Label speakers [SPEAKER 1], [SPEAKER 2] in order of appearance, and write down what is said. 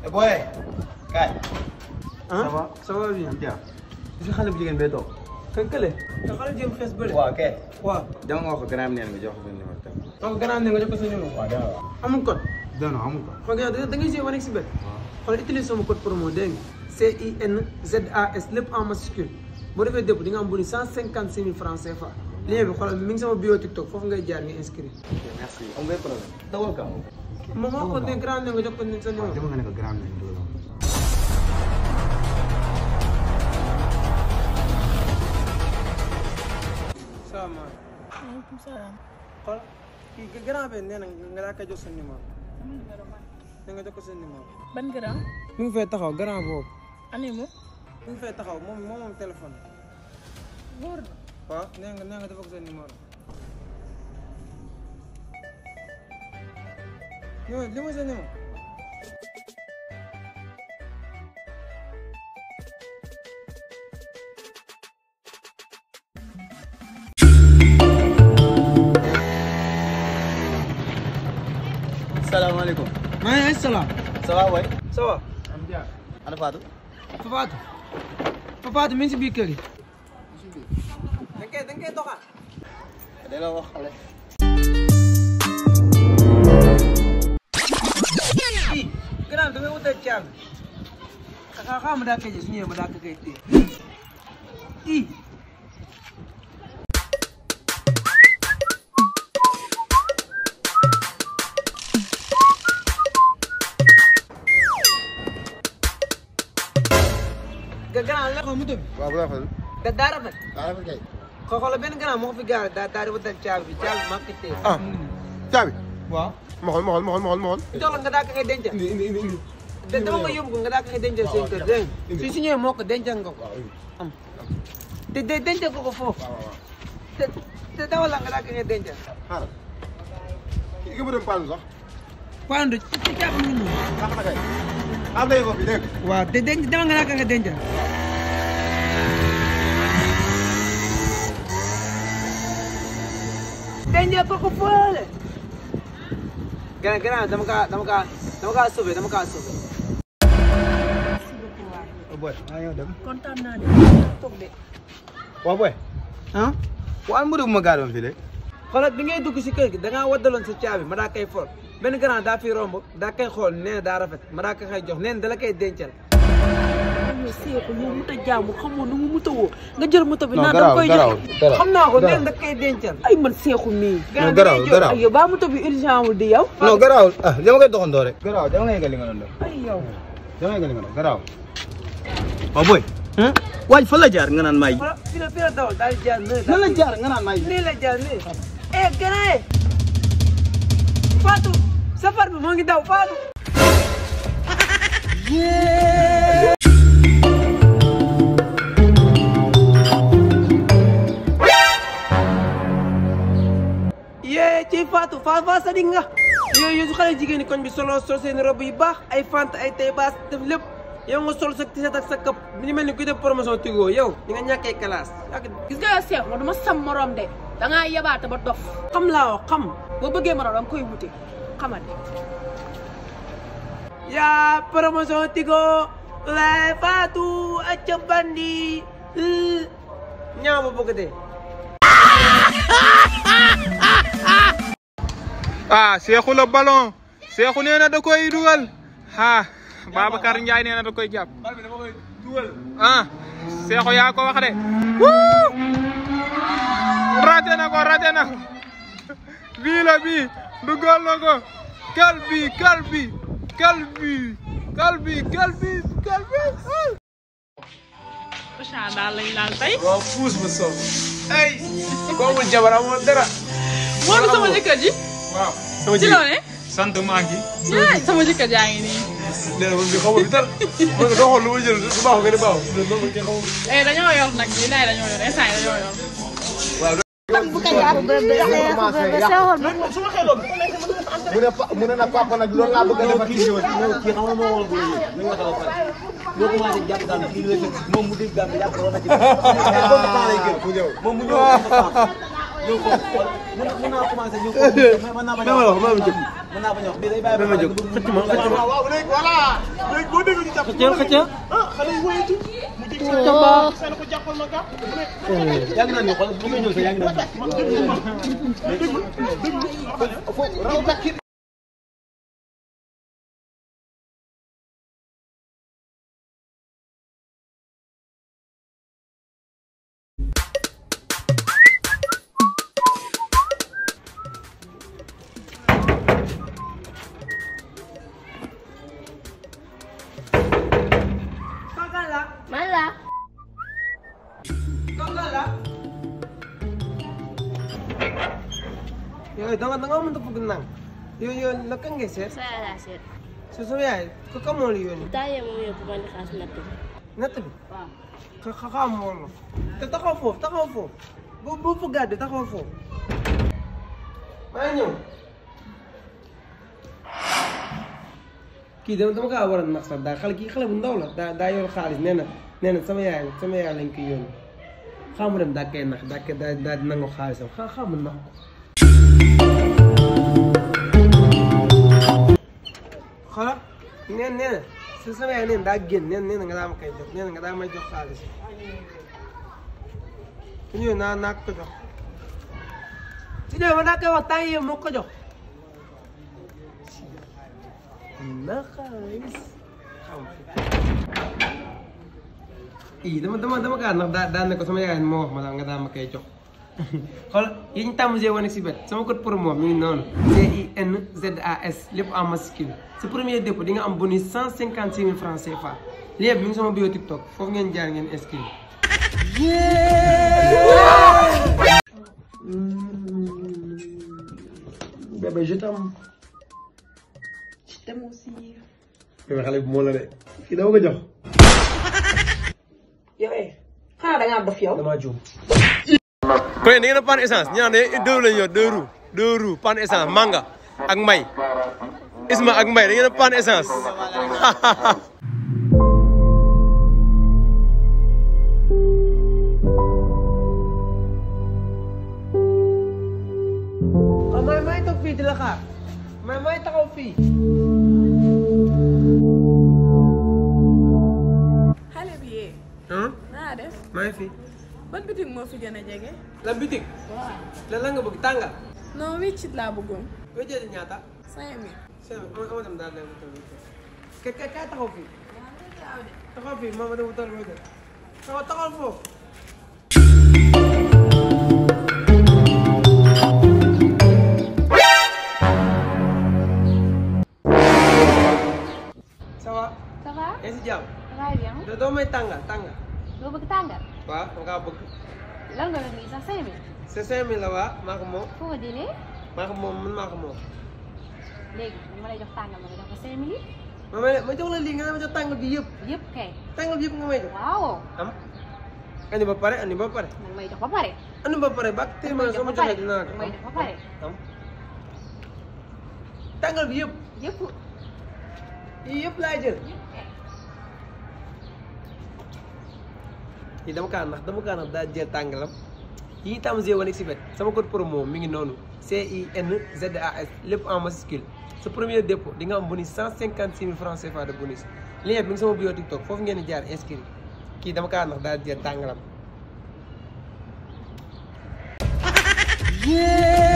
[SPEAKER 1] booy kaay.
[SPEAKER 2] ah
[SPEAKER 1] ça va
[SPEAKER 2] ça va bien.
[SPEAKER 1] Dia. gis nga xale bu jigéen bee toog.
[SPEAKER 2] kan kële. te xale jëm fees bële.
[SPEAKER 1] waaw kay.
[SPEAKER 2] waaw.
[SPEAKER 1] dama nga wax ko gannaaw neen nga jox ko benn numéro téléphone.
[SPEAKER 2] donc gannaaw ne nga jox ko sa numéro.
[SPEAKER 1] waaw dama wax.
[SPEAKER 2] amul code.
[SPEAKER 1] non non amul ko.
[SPEAKER 2] xool nga da ngay jouer Onex Bet. xool utilise sama code promo dégg nga. C I N Z A S lépp en majuscule. boo defee dépôt di nga am bonus cent cinquante six mille francs CFA. lien bi xoolal mi ngi sama bio TikTok foofu ngay jaar nga inscrit.
[SPEAKER 1] ok merci am ngay problème. dawal ka am.
[SPEAKER 2] moom moo ko ne grand ne nga jox ko sa numéro.
[SPEAKER 1] dama nga ne ko gannaaw neen doo la.
[SPEAKER 2] salaamaaleykum.
[SPEAKER 3] maaleykum salaam.
[SPEAKER 2] xool kii grand bi nee na nga daa koy jox sa numéro. ne nga jox ko sa numéro.
[SPEAKER 3] ban grand.
[SPEAKER 2] mi ngi fay taxaw grand boobu.
[SPEAKER 3] ani mu.
[SPEAKER 2] mi ngi fay taxaw moom moom moom téléphone.
[SPEAKER 3] wóor na.
[SPEAKER 2] waaw nee nga nee nga dafa ko sa numéro. yow li ma sa numéro.
[SPEAKER 1] salaamaaleykum.
[SPEAKER 2] maaleykum salaam.
[SPEAKER 1] ça va waay.
[SPEAKER 2] ça va.
[SPEAKER 1] ana Fatou.
[SPEAKER 2] Fafaatu. Fafaatu mi ngi si biir kër gi. da nga koy da nga koy doxal.
[SPEAKER 1] da la wax xale.
[SPEAKER 2] ii gannaaw da ngay wutal caabi. xaaral xaaral ma daa koy jël su ñëwee ma daa ko koy téye. ii. ga gannaaw la ko moto bi.
[SPEAKER 1] waaw bu rafetlu.
[SPEAKER 2] da daa rafet.
[SPEAKER 1] daa rafet kay.
[SPEAKER 2] ko xoolal benn gannaaw moo ko fi gaare daa daa di wutal caabi bi caabi bi maa ko téye.
[SPEAKER 4] ah caabi
[SPEAKER 2] waaw.
[SPEAKER 4] ma xool ma xool ma xool ma xool ma xool
[SPEAKER 2] jox la nga daa ko koy dencal.
[SPEAKER 4] indi indi indi indi
[SPEAKER 2] de dama nga yóbbu ko nga daa ko koy dencal seen kër dégg nga. su su ñëwee moo ko dencal nga ko. am te de dencal ko ko foofu. te te dawal la nga daa ko koy dencal.
[SPEAKER 4] xaaral kii nga ma dem paanu sax
[SPEAKER 2] Pando ci ci caabi mi nii.
[SPEAKER 4] sax na kay am nañu ko fi dégg nga
[SPEAKER 2] waaw te denc dama nga daa ko koy dencal. dencal ko ko fële. gannaaw gannaaw dama kaa dama kaa dama kaa sauvé dama kaa sauvé.
[SPEAKER 3] merci beaucoup waay.
[SPEAKER 1] booy maa ñëw dem.
[SPEAKER 3] kontaan naa de. toog de.
[SPEAKER 1] waaw booy.
[SPEAKER 2] ah.
[SPEAKER 1] waaw mu dugg ma gaaroon fii de.
[SPEAKER 2] xoolal bi ngay dugg si kër gi da ngaa waddaloon sa caabi ma daa koy for benn grand daa fi romb daa koy xool nee na daa rafet ma daa ko koy jox nee na dala koy dencal.
[SPEAKER 3] yow seeku yow mu ta jaamu xamoo nu mu muta woo nga jël moto bi
[SPEAKER 1] Non,
[SPEAKER 3] naan da
[SPEAKER 1] garaaw,
[SPEAKER 3] koy
[SPEAKER 1] garaaw,
[SPEAKER 3] jox
[SPEAKER 1] garaaw.
[SPEAKER 2] xam naa ko nee
[SPEAKER 1] garaaw.
[SPEAKER 2] na da koy dencal.
[SPEAKER 3] ay man seeku mii.
[SPEAKER 1] Non, garaaw, garaaw.
[SPEAKER 3] ay yow baa moto bi urgent wul di yow.
[SPEAKER 1] non garaawul ah dama koy doxandoo rek. garaaw dama nga yëgal li nga doon def.
[SPEAKER 3] ay yow.
[SPEAKER 1] dama yëgal li nga doon garaaw. waaw booy. waaj fan la jaar nga naan may.
[SPEAKER 2] xoolal fii la fii la dawal daal di jaar nee
[SPEAKER 1] nan la jaar nga naan may.
[SPEAKER 2] nii la jaar nii. eh grand Fatou safar bi moo ngi daw Fatou. yee ci Fatou Fatou Fatou Sadi nga. yooyu su xale jigéen ñi koñ bi solo sol seen robe yu baax ay fant ay tay baas def lépp yow nga sol sa tiset ak sa kap ni mel ni kuy def promotion Tigo yow di nga ñàkkee classe.
[SPEAKER 3] gis nga yow seeku ma dama sam morom de da ngaa yabaate ba dof.
[SPEAKER 2] xam laa wax xam.
[SPEAKER 3] boo bëggee morom da nga koy wute xamante.
[SPEAKER 2] yaa promotion Tigo lay Fatou acca bandi ñaaw ba bëgg dee.
[SPEAKER 5] ah Seexu la ballon Seexu nee na da koy dugal ah Babacar Ndiaye nee na da koy jàpp ah Seexu yaa ko wax de wuu raté na ko raté na ko bii la bii dugal na ko kal bi kal bi kal bi kal bi kal bi kal bi
[SPEAKER 3] Ousseyn daal lañ laal tey.
[SPEAKER 5] waaw puus ba soob ay boobul jabar amoon dara
[SPEAKER 3] moo du sama jëkkër ji.
[SPEAKER 5] waaw sama
[SPEAKER 3] ci loo ne.
[SPEAKER 5] sant maa ngi
[SPEAKER 3] yaay sama jëkkër jaa ngi nii.
[SPEAKER 4] nee na man bi xamul bi dara man doo xool lu ma jël du baax nga ne baaxul loolu man kenn xamul
[SPEAKER 3] eh dañoo yor nag lii daay dañoo yor instant yii dañoo yor.
[SPEAKER 4] mu ne pa mu ne nag papa nag loolu laa bëgg a defar kii ñëw
[SPEAKER 1] kii xam nga moo woon góor yi nañ wax ba pare boo commencé jàpp daal kii la fekk moom mu dégg gàmm yàpp war na ci boobu temps lay gën
[SPEAKER 4] mu ñëw
[SPEAKER 1] moom mu ñëw ñëw ko mun naa commencé ñëw ko mën naa bañ a wax mën naa bañ a wax bii day bàyyi ba
[SPEAKER 2] ma jóg xëcc ma xëcc ma
[SPEAKER 4] waaw léegi voilà léegi boo déggee ñu jàpp
[SPEAKER 2] xëccal xëccal
[SPEAKER 4] ah xale yi wóyatu mu jig sa seen ko jàppal ma gàpp
[SPEAKER 1] yaa ngi naan ni xool bu may ñëw sax yaa ngi naan
[SPEAKER 4] man déglu ma déglu déglu
[SPEAKER 1] raw takki
[SPEAKER 2] Kaka la
[SPEAKER 6] man la
[SPEAKER 2] kaka la yow da nga da nga mënta bëgg nang yow yow la kan ngay seet
[SPEAKER 6] sa yaay laa seet
[SPEAKER 2] su sama yaay ko ka moo la yónni
[SPEAKER 6] taayee moom yóbbu ma di xaas natt bi
[SPEAKER 2] natt bi
[SPEAKER 6] waaw
[SPEAKER 2] ka ka xam moo la te taxaw foofu taxaw foofu bu bu fa gàdde taxaw foofu maa ngi ñëw kii dama dama kaa war a nax sax daa xale kii xale bu ndaw la daa daa yor xaalis nee na nee na sama yaay sama yaay lañ koy yónni xamu dem daa koy nax daa koy daa daa di nangu xaalisam xa xamu nax ko xoolal neen nee na si sama yaay neen daa génn neen nee na nga daa ma koy jox nee na nga daa may jox xaalis su ñëwee naa naa ko jox su ñëwee ma daa koy wax temps yii moo ko jox na xaalis xam ii dama dama dama kaa ndax daa daa ne ko sama yaay moo wax ma daal nga daa ma koy jox xoolal yi ñu tàmm see wane si bet sama code promo mi ngi noonu C I N Z A S lépp en masculin sa premier dépôt di nga am bonus cent cinquante six mille francs CFA lien bi mi ngi sama bio TikTok foofu ngeen jaar ngeen inscrire. bébé je t'aime.
[SPEAKER 3] je t'aime aussi.
[SPEAKER 2] bébé xale bi moo la de kii dama ko jox.
[SPEAKER 3] yow eh xanaa da ngaa dof yow.
[SPEAKER 2] damaa juum.
[SPEAKER 4] kon da ngeen a panne essence ñu naan ne deux lañu yor deux roues deux roues panne essence manga ak may isma ak may da ngeen a panne essence
[SPEAKER 2] waaw may may toog fii di la xaar may may taxaw fii.
[SPEAKER 7] xale bi yee
[SPEAKER 2] ah
[SPEAKER 7] naa def
[SPEAKER 2] maa ngi fi.
[SPEAKER 7] ban bitig moo fi gën a jege
[SPEAKER 2] la bitig.
[SPEAKER 7] waaw
[SPEAKER 2] lan la nga bëgg tàngal.
[SPEAKER 7] non wiccit laa bëggoon
[SPEAKER 2] nga jëlee ñaata.
[SPEAKER 7] cinq mille
[SPEAKER 2] sëñ bi ma dem daal dem wutal ka ka ka taxaw fii. taxaw fii ma ma dem wutal ma jël. taxaw taxaw foofu. ça va.
[SPEAKER 6] ça va
[SPEAKER 2] yaa ngi si jàmm.
[SPEAKER 6] ça va bien
[SPEAKER 2] da doo may tàngal tàngal.
[SPEAKER 6] loo bëgg tàngal
[SPEAKER 2] waaw da ngaa bëgg.
[SPEAKER 6] lan nga def nii sax cinq mille
[SPEAKER 2] c'est cinq mille la waa maa ko moom
[SPEAKER 6] foo ko jëlee
[SPEAKER 2] maa ko moom man maa ko moom.
[SPEAKER 6] léegi ma lay jox tàngal ma nga jox ko cinq mille
[SPEAKER 2] ma may ma jox la lii nga ne ma jox tàngal bi yëpp.
[SPEAKER 6] yëpp kay
[SPEAKER 2] tàngal bi yëpp nga may jox.
[SPEAKER 6] waaw
[SPEAKER 2] am andi ba pare andi ba pare.
[SPEAKER 6] nag may jox ba pare
[SPEAKER 2] andi ba pare ba tey ma soo ma joxee dinaa ko
[SPEAKER 6] may jox ba pare
[SPEAKER 2] am tàngal bi yëpp
[SPEAKER 6] yëpp
[SPEAKER 2] yii yëpp laay jël. yi dama kaa nax dama kaa nax daa jël tàngalam yi tam g wane si bet sama code promo mi ngi noonu C I N Z A S lépp en majuscule sa premier dépôt di nga am bonus cent cinquante six mille francs CFA de bonus lien bi mi ngi sama bio TikTok foofu ngeen di jaar inscrit kii dama kaa nax daa jël tàngalam.